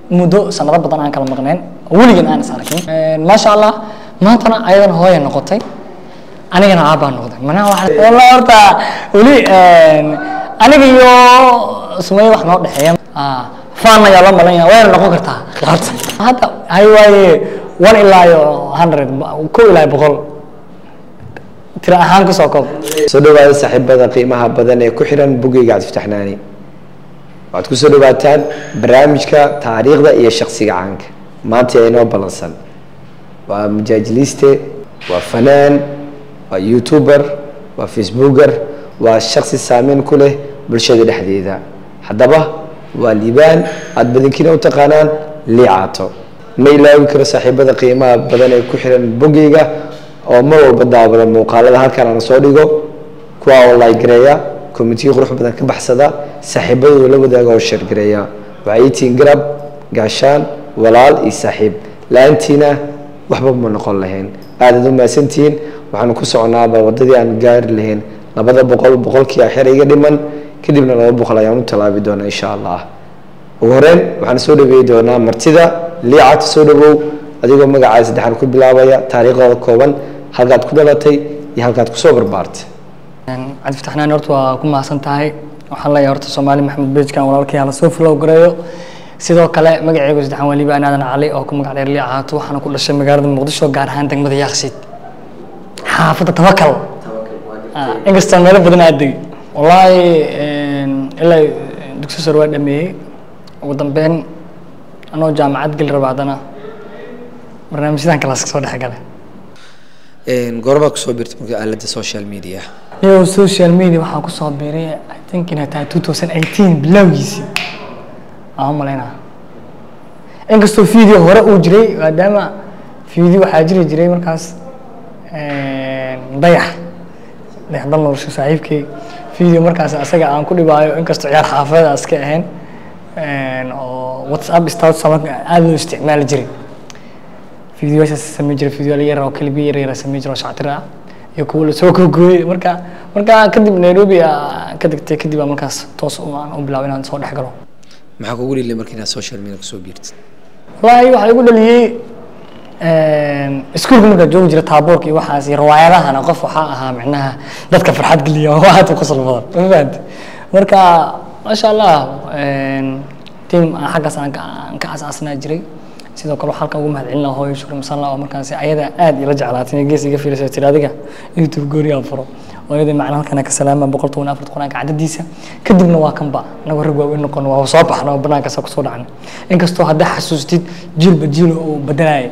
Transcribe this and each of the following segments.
muddo sanado badan aan kala maqnayn oo weligan aan is arkin maasha allah maantana ayadana hooya noqotay anigana aabbaa noqday manaha waxa walla horta weli aniga iyo sumaye wax noo dhexeeya faan ayaa loo malan yahay wayna noqon kartaa qaata hadda hay waaye one ilaa iyo hundred ko ilaa iyo boqol tira ahaan kusoo koob soo dhawaada saaxiibada qiimaha badan ee ku xiran bugeyga cabdifataxnaani waxaad kusoo dhawaataan barnaamijka taariikhda iyo shaksiga caanka maanta ee inoo ballansan waa mujaajiliiste waa fanaan waa youtuber waa facebooker waa shaksi saameyn ku leh bulshada dhexdeeda haddaba waa liibaan aada badankiina u taqaanaan liicaato ma ilaawi karo saaxiibada qiimaha badan ee ku xiran bogeyga oo mar walba daawada muuqaalada halkan aan soo dhigo kuwa oo laagareeya komitiyo qurux badan ka baxsada saaxiibadooda la wadaaga oo sheergareeya waxay itiin garab gaashaan walaal iyo saaxiib la-aantiina waxba ma noqon lahayn aadaad u mahadsantihiin waxaanu ku soconaaba wadadii aan gaari lahayn labada boqol boqolkii axir iga dhiman kadibna laba boqol ayaan u tallaabi doonaa insha allah ugu horeyn waxaan soo dhaweeyi doonaa martida liicata soo dhawow adigoo magacaa saddexaan ku bilaabaya taariikhdooda kooban halkaad ku dhalatay iyo halkaad kusoo barbaartay cabdifataxnaan horta waa ku mahadsan tahay waxaan leeyahay horta soomaali maxamed bejkan walaalkii hala soo flow gareeyo sidoo kale magacaygu saddexaan waa liibaan aadan cali oo ku magac dheer liicaato waxaana ku dhashay magaalada muqdisho gaar ahaan degmada yaaqsiid xaafadda tabakal inkastoo meelo badan aad degi wallaahi ilaa dugsi sare waa dhameeyey ugu dambeyn anoo jaamacad geli raba haddana barnaamijyadan kalaaska soo dhex galay goormaa kusoo birtay marka aalada social media iyo social media waxaan kusoo biiray i think inay tahay two thousand eighteen bilowgiisii aan u malaynaa inkastoo video hore uu jiray maadaama video waxaa jiri jiray markaas dayax dayax dal nolosho saaxiibkay video markaas asaga aan ku dhibaayo inkastoo ciyaar xaafada iska ahayn oo whatsapp status aada loo isticmaali jiray videoyaashaas sameyn jiray video yar oo kalibi yar yar sameyn jiray oo shactir ah iyo kuwa lasoo googooyey marka marka kadib nairobi ka degtay kadib aan markaas toos aan u bilaabay inaan soo dhex galo maxaa kugu dhilay marka inaad social media kusoo biirtid wallaahi waxaa igu dhaliyey iskuulka markaa joogi jira taaboorka iyo waxaas iyo riwaayadahana qof waxaa ahaa micnaha dadka farxad geliya oo aad u qosol badan ma fahanti marka maasha allah team aan xaggaas aan ka asaasnaa jiray sidoo kale waxaa halkan ugu mahadcelina hooyo shukri masalla oo markaasi ayada aad ila jeclaatay gees iga fiilisay tiri adiga youtube gooni aan furo oo iyada macna halkan ka salaama boqol toban afar quraanka cadadiisa kadibna waa kanba anagoo rag waaweyn noqon waa soo baxna oo banaankaas kusoo dhacna inkastoo haddaa xasuustid jiilba jiil uu bedelayay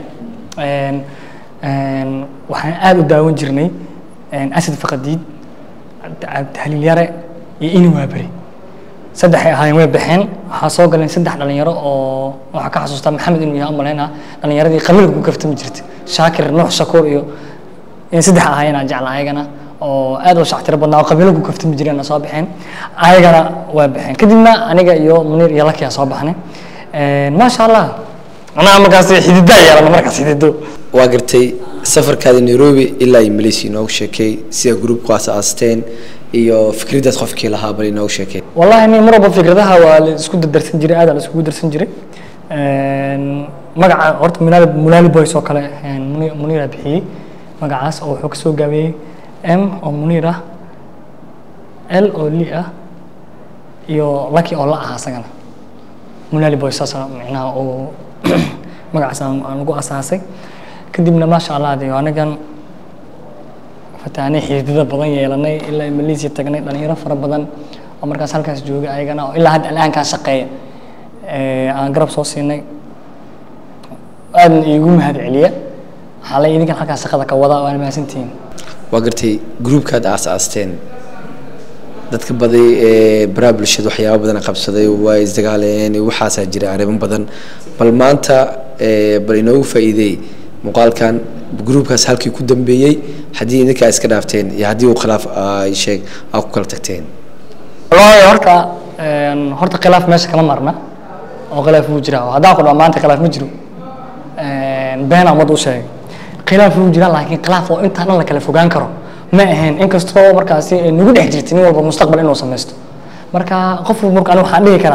waxaan aada u daawan jirnay asad faqadiid haliil yare iyo ini waaberi saddexay ahaayeen way baxeen waxaa soo galeen saddex dhalinyaro oo waxaa ka xasuustaa maxamed inuu yahay umaleynaa dhalinyaradii qabiilka ku kaftami jirtay shaakir nuux shakuur iyo in saddex ahaayeen aan jecla ayagana oo aad u shactiro badnaa oo qabiilo ku kaftami jireen soo baxeen ayagana waa baxeen kadibna aniga iyo muniir iyo lakiyaa soo baxnay maasha allah anaa markaas xididaa yeelana markaas xidido waa gartay safarkaada nairobi ilaa iyo malaysia inoogu sheekay sida groupku asaasteen iyo fikraddaas qofkii lahaa bal inoogu sheekay wallahi ni mar walba fikradaha waa la isku dardarsan jiray aad la iskugu darsan jiray magaca horta munaali munaali boys oo kale muniira bixiyey magacaas oo wuxuu kasoo gaabiyey m oo muniir ah l oo li ah iyo lucky oo la ah asagana munaali boys saas micnaha oo magacaas aan ugu asaasay kadibna maasha allah de anigan fataanay xididada badan yeelanay ilaa malaysia tagnay dhalinyaro fara badan oo markaas halkaas joogay ayagana oo ilaa hadda al'aankaa shaqeeya aan garab soo siinay aadna iigu mahad celiya waxaa la idinkan halkaas shaqada ka wada waana mahadsantihiin waa gartay groupkaad aas-aasteen dadka baday ee baraha bulshada waxyaaba badan qabsaday waa isdagaaleen waxaasaa jira arrimo badan bal maanta bal inoogu faa'iideey muuqaalkan groupkaas halkii ku dambeeyey haddii idinkaa iska dhaafteen iyo haddii uu khilaaf ay sheeg aa ku kala tagteen wallaahi horta horta khilaaf meesha kama marna oo khilaaf wuu jiraa haddaan ku dhaho maanta khilaaf ma jiro been umad u sheegay khilaaf wuu jiraa laakiin khilaaf oo intaa dhan la kala fogaan karo ma ahayn inkastoo markaasi ay nagu dhex jirtay nin walba mustaqbal inuu samaysto marka qof marka aniga waxaan dhihi karaa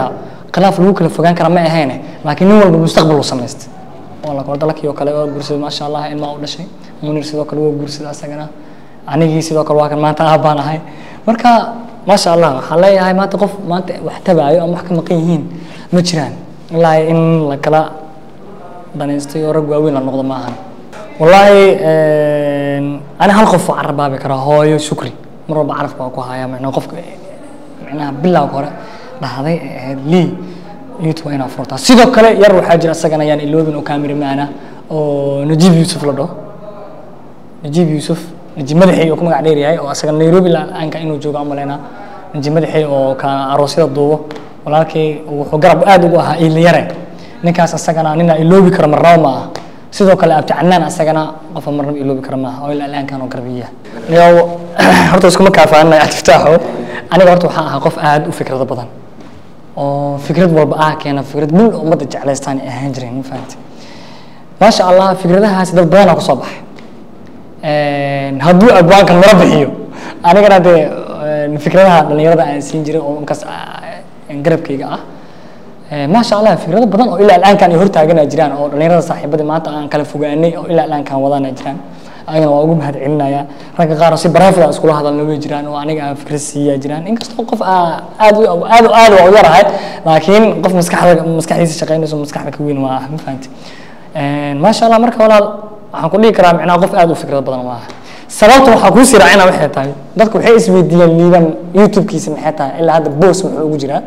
khilaaf lagu kala fogaan kara ma ahayne laakiin nin walba mustaqbal uu samaystay oo la dalkii oo kale waa guursaday maasha allah ilmaa u dhashay munir sidoo kale waa guursaday asagana anigii sidoo kale waa kan maanta aab baan ahay marka maasha allah waxaan leeyahay maanta qof maanta wax tabaayo ama wax ka maqan yihiin ma jiraan ilaa in la kala danaystay oo rag waaweyn la noqdo ma ahan wallaahi ani hal qof oo carabaabi karaa hooyo shukri mar walba carabka waa ku hayaa micnaa qofka micnaha bilowga hore dhahday ee ahayd lii youtube waa inaa furtaa sidoo kale yar waxaa jira isagana yaan iloobin oo kaamiramaan ah oo najiib yuusuf la dhaho najiib yuusuf najiib madaxey oo ku magac dheer yahay oo asaga nairobi la-aanka inuu joogo amaleynaa najiib madaxey oo ka aroosyada duubo walaalkay wuxuu garab aad ugu ahaa iiliyare ninkaas asagana nina iloobi karo marnaba ma aha sidoo kale abti canaan asagana qofa marnaba iloobi karo maaha oo ilaa ilaankan oo garbiya yow horta iskuma kaafaanay atiftaaxo aniga horta waxaan ahaa qof aad u fikrado badan oo fikrad walba ah keena fikrad bil ummadda jeclaystaan ay ahaan jireen ma fahamtay maasha allah fikradahaasi dad badanaa kusoo baxay hadduu abwaankan mara bixiyo anigana dee fikradaha dhalinyarada aan siin jiray oo inkaas garabkayga ah maasha allah fikrado badan oo ilaa ilaankan ay hortaagana jiraan oo dhalinyarada saaxiibadii maanta aan kala fogaanay oo ilaa ilaankan wadana jiraan ayagana waa ugu mahad celinaya ragga qaar oo si barafida iskula hadalna way jiraan oo aniga aan fikrad siiyaa jiraan inkastoo qof aad aad aad waa u yarahay laakiin qof maskaxda maskaxdiisa shaqeynayso maskaxda ka weyn waa ah ma fahamti maasha allah marka walaal waxaan ku dhihi karaa micnaha qof aad u fikrad badan maaha sababta waxaa kuu sii raacina waxay tahay dadku waxay isweydiiyeen liiban youtube-kiisa maxay tahay ilaa hadda boos muxuu ugu jiraa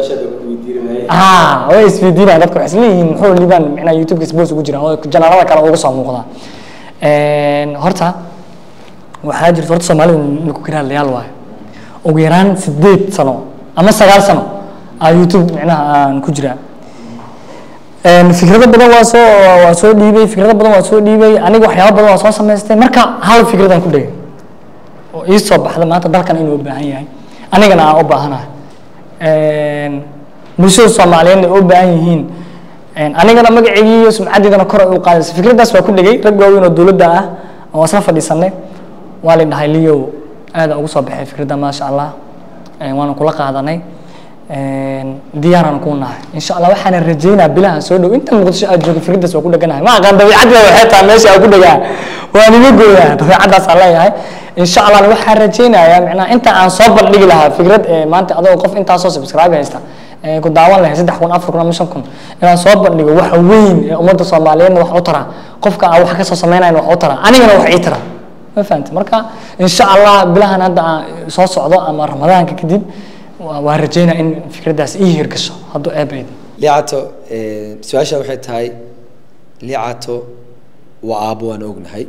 ah way isweydiinayaan dadku waxay isleeyihiin muxuu liiban micnaha youtube-kiisa boos ugu jiraa oo janaalada kale uga soo muuqdaa horta waxaa jirta horta soomaalida ninku kiraalayaal waayo ugu yaraan sideed sano ama sagaal sano aa youtube micnaha aan ku jiraa fikrado badan waa soo waa soo dhiibay fikrado badan waa soo dhiibay aniga waxyaaba badan waa soo samaystay marka hal fikradaan ku dhegay oo ii soo baxda maanta dalkan inuu u baahan yahay anigana aan u baahanahay bulshada soomaaliyeedna ay u baahan yihiin anigana magaceygii iyo sumcaddeedana kor ay u qaadaysa fikraddaas waa ku dhegay rag waaweyn oo dowladda ah oo isla fadhiisanay waa la dhahay liyow aada ugu soo baxay fikradda maasha allah waana kula qaadanay diyaaraan kuu nahay insha allah waxaana rajeynaa bilaha soo dhow inta muqdisho aad joogto fikraddaas waa ku dheganahay ma aqaan dabiicadda waxay tahay meesha aan ku dhegaa waan iga gooyaa dabiicaddaas aan leeyahay insha allah waxaan rajeynayaa micnaha inta aan soo bandhigi lahaa fikrad maanta adoo qof intaasoo subscribe haysta ku daawan lahay saddex kun afar kun ama shan kun inaan soo bandhigo wax weyn ee ummadda soomaaliyeedna wax u tara qofka aan wax kasoo samaynayn wax u tara anigana wax ii tara ma fahamta marka insha allah bilahan hadda aan soo socdo ama ramadaanka kadib waa rajeynaa in fikraddaas ii hirgasho hadduu eebaydo liicato su-aasha waxay tahay liicato waa aabo waan ognahay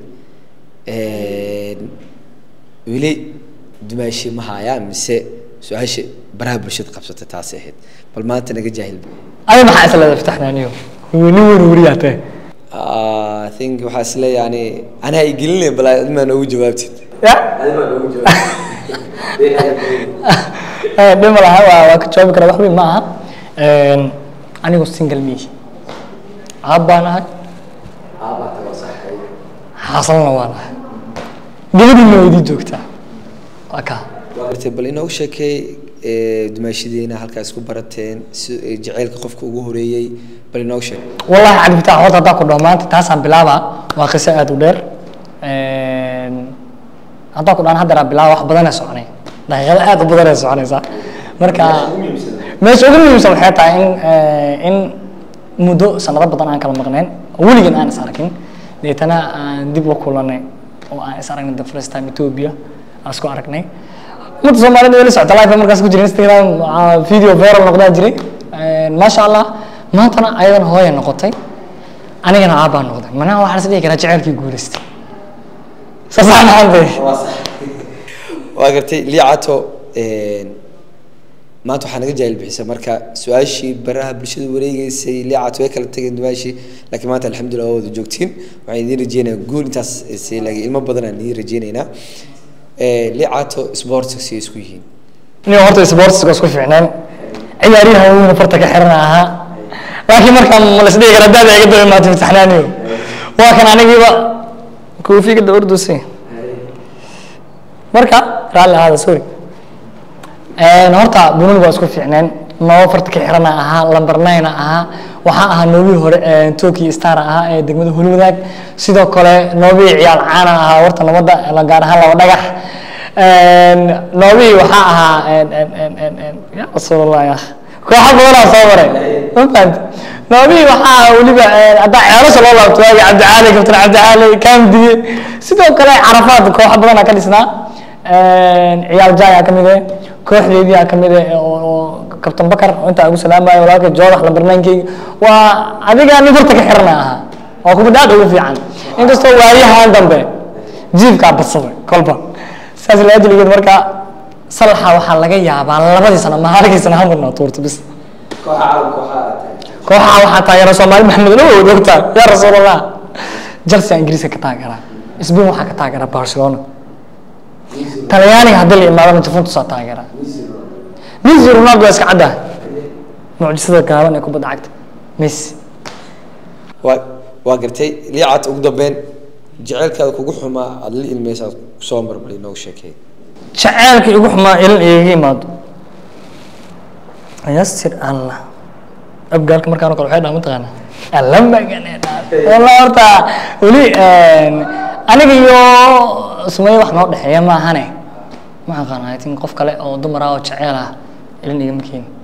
weli dumaashi ma hayaa mise su-aasha baraha bulshada qabsatay taasay ahayd bal maanta naga jaahil adi maxaa isleeda fitaxnaaniyo nin weyn weriyaa tahay I think waxaa isle yani anaa igelinay bal adimaa noogu jawaabtid ya dhima laha waa waa ka jawaabi karaa wax weyn ma aha anigoo single miyi aab baan ahay xaasalna waan ahay gabadhiina waa idii joogtaa waa kaa Gartay, bal inoogu sheekay dumaashadeena halkaa isku barateen si jaceylka qofka ugu horeeyey bal inoogu sheeg wallahi cabdi fataax horta haddaan ku dhaho maanta taasaan bilaabaa waa qiso aad u dheer haddaan ku dhahan haddeeraa bilaaba wax badanee soconay daqiiqado aad u badanee soconaysaa marka meesha ugu muhiimsan waxay tahay in in muddo sanado badan aan kala maqnayn oo weligeen aan is arkin deetana aan dib u kulanay oo aan is aragnay the first time Ethiopia aan isku aragnay ummadda Soomaaliyeed weli socota live markaas ku jira Instagram ah, video viral noqdaa jiray maasha Allah maantana ayadana hooya noqotay anigana aabaa noqday manaha waxaa la is dhihi karaa jaceylkii guulaystay saasaan ahaantay waa gartay liicato maanta waxaa naga jaahil bixisa marka su-aashii baraha bulshada wareegeysay liicato way kala tageen dumaashii laakiin maanta alxamdulilah waa wada joogtiin waxaan idiin rajeynayaa guul intaas si laakiin ilmo badan aan idiin rajeynaynaa liicato sportsi isku yihiin nin horta sportska isku fiicnaan ciyaaryahan weyn farta ka xiran ahaa laakiin markaa ma la isdhihi karaa daada iga daba imaatay imtixaanaaniyo waa kan anigiiba koofiga daba ordusay marka raalli ahaada sorry horta bununi waa isku fiicneen nooba farta ka xirana ahaa lamber nine ahaa waxaa ahaa noobihii hore tokyo star ahaa ee degmada hulwadaag sidoo kale noobihii ciyaal caana ahaa warta nabadda la gaar ahaan laba dhagax noobihii waxaa ahaa ya rasuulallah ya kooxa badanaa soo maray ma fahamti noobihii waxaa ahaa weliba haddaa ceelasha loo laabto waagi cabdicaali kabtan cabdicaali kaamdiye sidoo kale carafaad kooxa badanaa ka dhisnaa ciyaal jaaya ka mid eh kooxdeedii ka mid eh oo kabtan bakar intaa ugu salaamayo walaalka joodax lambarnaankeyga waa adiga nin horta ka xirana ahaa waa kubadda aad ugu fiican inkastoo waayahan dambe jiifkaa badsaday kolba saas laajiligeed marka salaxa waxaa laga yaabaa labadii sano ma halkii sano hamurna tuurta bis kooxaha waxaa taageera soomaali maxamed dhawood ogtaa yaa rasuulallah chelsea ingiriiska ka taageera sbain waxaa ka taageera barcelona talyaaniga haddii la imaadana juventus aa taageera messi ronaldo waa iska cadda mucjisada gaaban ee kubadda cagta messi waa waa gartay liicaad ugu dambeyn jaceylkaada kugu xumaa aada la ilmeysa aad soo marbali noogu sheekay jaceylkii ugu xumaa ilin igaga imaado yasir allah abgaalka markaan kale waxay dhaha mataqaana alla magane walla horta weli aniga iyo sumaye wax noo dhexeeya maahane ma aqaan I think qof kale oo dumar ah oo jeceel ah ilin igama keeni